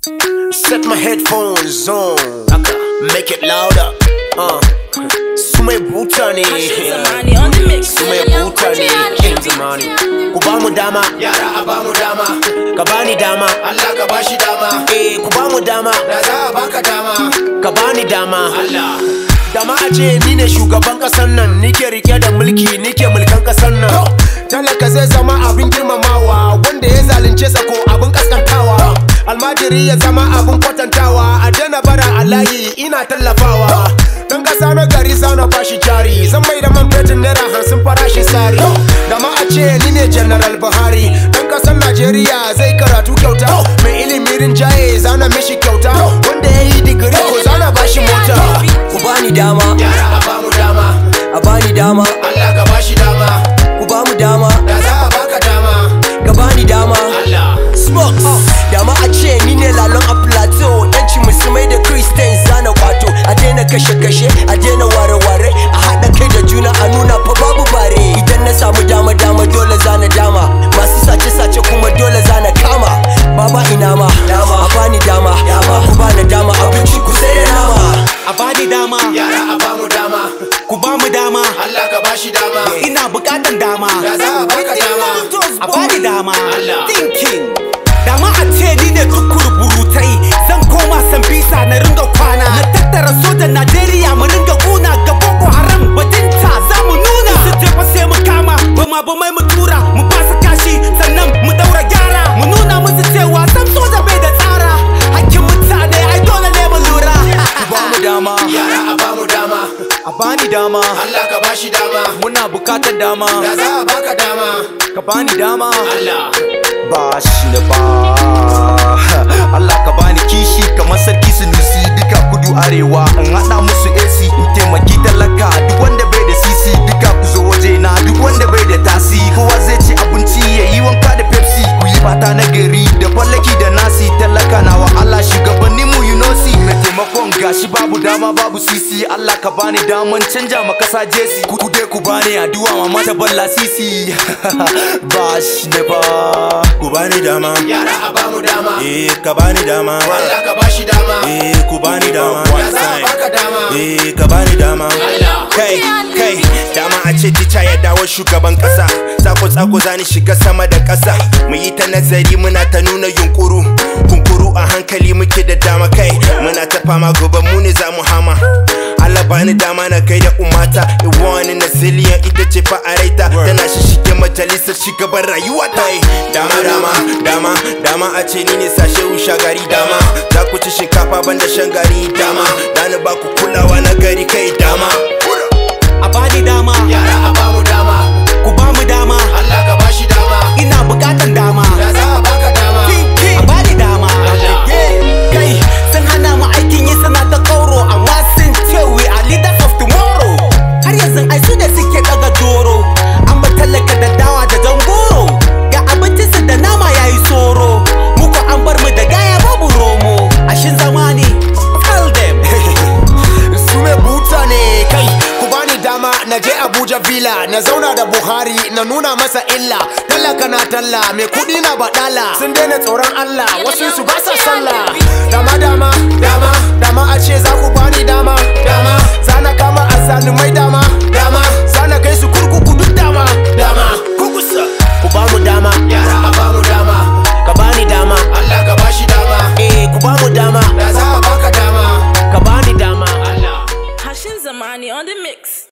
Set my headphones on. Make it louder. Uh. Su mai buta ne. Zamani on the mix. Su mai buta ne. Kin zamani. Ku ba mu dama. Yara a ba mu dama. Ka bani dama. Allah ka bashi dama. Eh ku ba mu dama. Da za a baka dama. Ka bani dama. Allah. Dama a ce ni ne shugaban kasar nan Nike rike da mulki nike mulkan kasar nan Talaka zai zama abin girmamawa Wanda ya zalunce sa ko abin kaskantawa Almajiri ya zama abin kwatantawa A daina bara a layi ina tallafawa Dan kasa na gari zana bashi jari Zan mai da man fetur naira hamsin farashi sari Dama a ce ni ne General Buhari Dan kasar Najeriya zai karatu kyauta Mai ilimi rinjaye zana mishi kyauta Wanda ya yi digiri ko zana bashi mota ku bani dama Yara a bamu dama a bani dama Allah ka bashi dama ku bamu dama Da za a baka dama ka bani dama Allah smokes dama a ce ni ne lalon a plateau yanci musulmai da christians zana kwato a daina kashe-kashe a daina ware-ware a haɗa kai da juna a nuna fa babu bare idan na samu dama-dama dole zana dama masu sace-sace kuma dole zana kama baba ina ma a bani dama ku bani dama abinci ku sai da nama a bani dama Yara a bamu dama ku ba mu dama Allah ka bashi dama ina bukatan dama Da za a baka dama a bani dama Allah. thinking dama a ce ni ne tukur burutai zan koma sambisa na ringa kwana na tattara sojan najeriya mu ringa kuna ga boko haram bajinta za mu nuna su jefa sai mu kama bama bamai mu tura mu basa kashi sannan mu daura gyara mu nuna musu cewa sam soja bai da tsara hakkin mutane ai dole ne mu lura ku bamu dama Yara a bamu dama a bani dama Allah ka bashi dama muna bukatar dama Da za a baka dama ka bani dama Allah ba shi da ba Allah ka bani kishi kamar sarki sunusi duka kudu arewa in haɗa musu AC in taimaki talaka duk wanda bai da sisi duka ku zo waje na duk wanda bai da tasi kowa zai ci abinci ya yi wanka da Pepsi ku yi fata na gari da fallaki da nasi talaka na wa Allah shugabannin mu you know see mai taimakon gashi babu dama babu sisi Allah ka bani daman canja ma kasa jesi ku ku dai ku bani addu'a mama ta balla sisi ba shi da ba ku bani dama Yara a bamu dama eh ka bani dama Allah ka bashi dama eh ku bani dama Da za a baka dama eh ka bani dama Allah kai kai dama a ce tica ya dawo shugaban kasa tsako tsako zani shiga sama da kasa mu yi ta nazari muna ta nuna yunkuru kunkuru a hankali muke da dama kai muna ta fama gobe mu ne za mu hama Allah bani dama na kai da umata iwani na ziliyan ita ce fa a raita tana shishige majalisar shugaban rayuwa ta yi dama dama dama dama a ce ni ne sashe usha gari dama za ku ci shinkafa banda shan gari dama dani ba ku kulawa na gari kai dama a bani dama Yara a bamu dama ku ba mu dama Allah ka bashi dama ina bukatan dama Da za a baka dama a bani dama Allah. kai sun hana mu aikin yi suna ta kauro amma sun ce we are leaders of tomorrow har yanzu ai su da suke daga doro an ba tallaka da dawa da jangoro ga abincinsu da nama yayi soro muku an bar mu da gaya babu romo ashin zamani tell them su mai buta ne kai ku bani dama na je abuja villa na zauna da buhari na nuna masa illa talaka na talla mai kudi na badala sun daina tsoron allah wasu su ba sa sallah dama dama dama dama a ce za ku bani dama dama zana kama azzalumai dama dama zana kai su kurkuku duk dama dama kukusa ku bamu dama yara a bamu dama ka bani dama allah ka bashi dama eh ku bamu dama da za a baka dama ka bani dama allah Hashin Zamani on the mix.